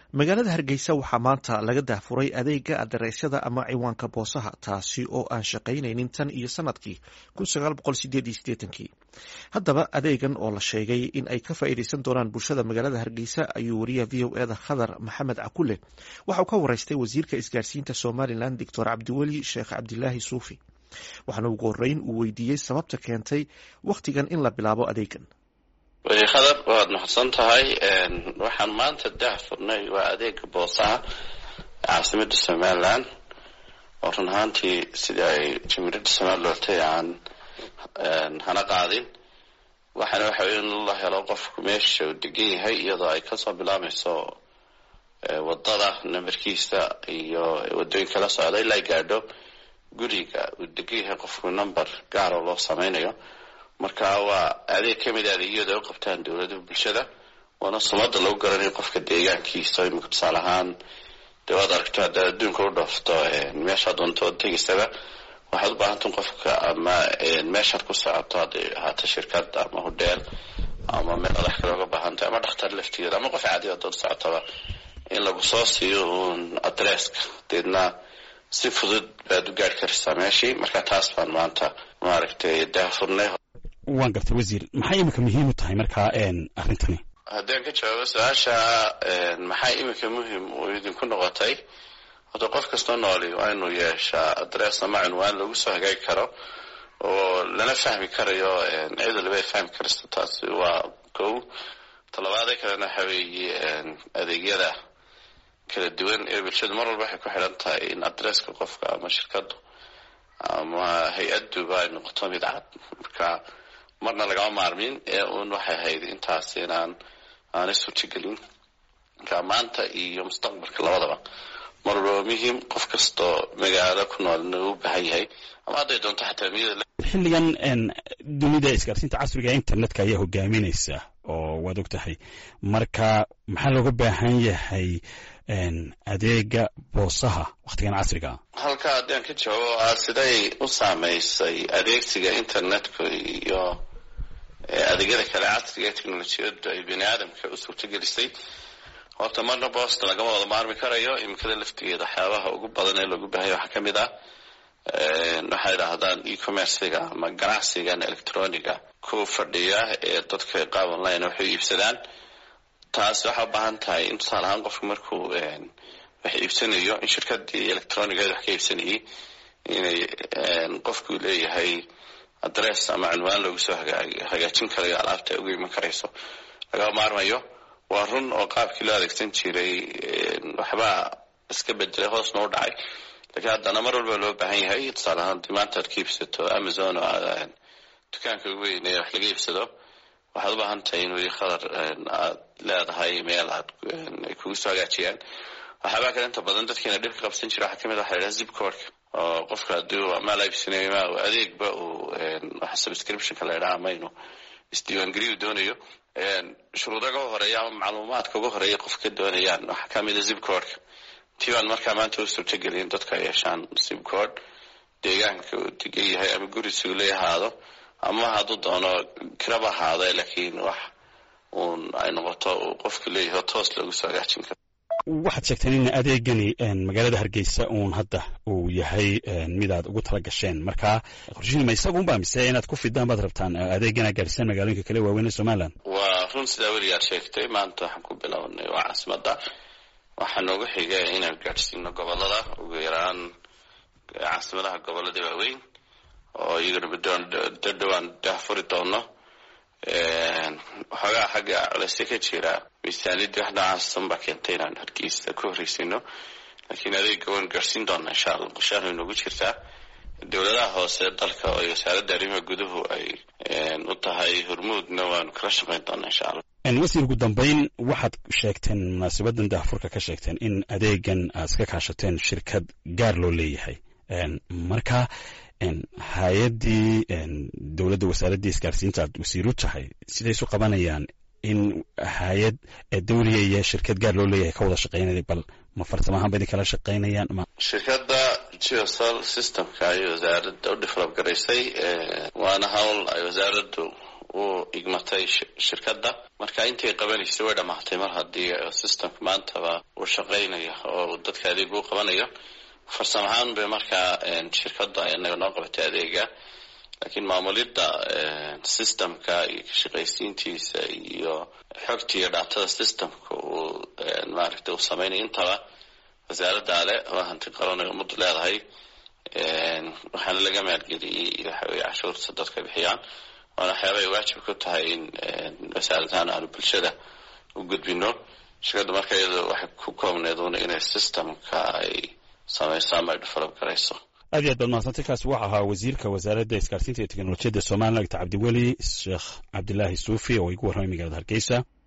magaalada hargeysa waxaa maanta laga daahfuray adeega adareysyada ama ciwaanka boosaha taasi oo aan shaqaynaynin tan iyo sanadkii haddaba adeegan oo la sheegay in ay ka faa'iideysan doonaan bulshada magaalada hargeysa ayuu wariyaha v o eda khadar maxamed cakule waxauu ka wareystay wasiirka isgaarsiinta somalilan doctor cabdiweli sheekh cabdilaahi suufi waxaana ugu horeyn uu weydiiyey sababta keentay wakhtigan in la bilaabo adeegan weli khadar waad mahadsan tahay waxaan maanta daahfurnay waa adeega boosaha caasimada somalilan oo run ahaantii sidii ay jamiirada somalilan lortay aan hana qaadin waxaana waxa wey in la helo qofku meesha uu degan yahay iyadoo ay kasoo bilaabmayso wadada nambarkiisa iyo wadooyinka la socda ilaa gaadho guriga uu degan yahay qofku number gaaroo loo sameynayo marka waa adeeg kamid a adeegyada u qabtaan dowladaha bulshada waana sumada lagu garanayo qofka deegaankiisa imika tusaale ahaan dee waad aragto haddaad adduunka u dhoofto meeshaa doonto oo tegaysaba waxaad u baahantay qofka ama meeshaad ku socoto hadday ahaato shirkad ama hodheel ama meel adax kale oga baahantay ama dhakhtar laftigeeda ama qof caadi adood socotaba in lagu soo siiyo uun adresska deedna si fudud baad u gaari karaysaa meeshii marka taas baan maanta maaragtay daahfurnay waan gartay wasiir maxay imika muhiim u tahay markaa arrintani haddaan ka jawaabo su-aasha maxay imika muhim uu idinku noqotay horta qof kastoo nooli waa inuu yeeshaa adress ama cunwaan lagu soo hagaagi karo oo lana fahmi karayo cid waliba ay fahmi karayso taasi waa kow talabaada kalena waxa weeye adeegyada kala duwan ee bulshadu mar walba waxay ku xidhan tahay in adresska qofka ama shirkadu ama hay-aduba ay noqoto mid cad marka marna lagama maarmin ee uun waxay ahayd intaas inaan aanay suurtagelin marka maanta iyo mustaqbalka labadaba mar walba muhiim qof kastoo magaalo ku nool inuu u baahan yahay ama hadday doonto xataa miyada xilligan dunida isgaarsiinta casriga internetka ayaa hogaaminaysa oo waad og tahay marka maxaa looga baahan yahay adeega boosaha wakhtigan casriga halka haddaan ka jawaabo ah siday u saameysay adeegsiga internetka iyo adeegyada kale casriga ee technolojiyadu ay bini aadamka u suurtagelisay horta marna boosta lagama wada maarmi karayo imikada laftigeeda waxyaabaha ugu badan ee loogu baahanya waxaa kamid ah waxay idhaahdaan e-commerciga ama ganacsigan electroniga ku fadhiya ee dadka qaab online waxay iibsadaan taas waxaa u baahan tahay in tusaale ahaan qofku markuu wax iibsanayo in shirkadii electronigeed wax ka iibsanayay inay qofku leeyahay adress ama cunwaan loogu soo hagaajin karayo alaabta ay uga iman karayso lagama maarmayo waa run oo qaabkii loo adeegsan jiray waxbaa iska bedelay hoosna u dhacay lakiin haddana mar walba loo baahan yahay tusaale ahaan dii maanta aad ka iibsato amazon oo aad dukaanka ugu weyn ee wax laga iibsado waxaad u baahan tahay in weli khadar aad leedahay meel aad ay kugu soo hagaajiyaan waxyaabaa kale inta badan dadkeena dhibka qabsan jira waxaa kamid waxa la yidhaha zipcordka oo qofka haddii maal iibsanayo ma adeegba uu waxa subscriptionka la yidhaha ama inuu isdiiwaangeliyu doonayo shuruudaga u horeeya ama macluumaadka ugu horeeya qofka doonayaan waxaa kamida zipcordka tii baan markaa maanta u suurtagelin dadka ay yeeshaan zipcord deegaanka uu degan yahay ama gurisigu la ahaado ama hadduu doono kiraba ahaado laakiin wax uun ay noqoto uu qofku leeyahay toos loogu soo hagaajin karo waxaad sheegteen in adeegani magaalada hargeysa uun hadda uu yahay mid aad ugu tala gasheen marka qorshihiima isagunba mise inaad ku fidaan baad rabtaan adeegana gaadhisaan magaalooyinka kale waaweyn ee somaliland waa run sidaa weligaad sheegtay maanta waxaan ku bilownay waa caasimada waxaa noogu xiga inaan gaadhsiino gobolada ugu yaraan caasimadaha gobolada waaweyn oo iyagana mudoon dadhowaan daahfuri doono waxoogaa xagga culeyse ka jira miisaaniyadii wax noocaassan baa keentay inaan hargeysa ku horreysino laakiin adeega waan gaadhsiin doonaa insha allah qorshahan way noogu jirtaa dowladaha hoose dalka oo wasaaradda arrimaha guduhu ay u tahay hormuudna waanu kala shaqeyn doonaa insha allah wasiir ugu dambeyn waxaad sheegteen munaasabadan daahfurka ka sheegteen in adeegan aad iska kaashateen shirkad gaar loo leeyahay marka hay-addii dowladda wasaaraddii isgaarsiinta aad wasiiru tahay siday isu qabanayaan in hay-ad dawliga iyo shirkad gaar loo leeyahay ka wada shaqeynaya bal ma farsamahaan ba idin kala shaqeynayaan ma shirkadda geosol systemka ay wasaaradda u develop garaysay waana hawl ay wasaaraddu u igmatay shirkadda marka intay qabanaysay way dhammaatay mar haddii systemka maantaba uu shaqaynayo oo dadka adeeg u qabanayo farsamo ahaan bay markaa shirkadda inaga noo qabatay adeega laakiin maamulidda systemka iyo kashaqaysiintiisa iyo xogta iyo dhaatada systemka uu maaragtay uu sameynaya intaba wasaaradda ale oo hanti qaran ay ummaddu leedahay waxaana laga maalgeliyey waxa weye cashuurta dadka bixiyaan waana waxyaaba ay waajib ku tahay in wasaaradahaan aanu bulshada u gudbino shirkadda marka iyado waxay ku koobneed una inay systemka ay samayso ama ay develop garayso aad iyo aad baad mahadsantay kaasi waxa ahaa wasiirka wasaaradda isgaarsiinta iyo teknolojiyadda somalilan dr cabdiweli sheekh cabdilaahi suufi oo igu warramay magaalada hargeysa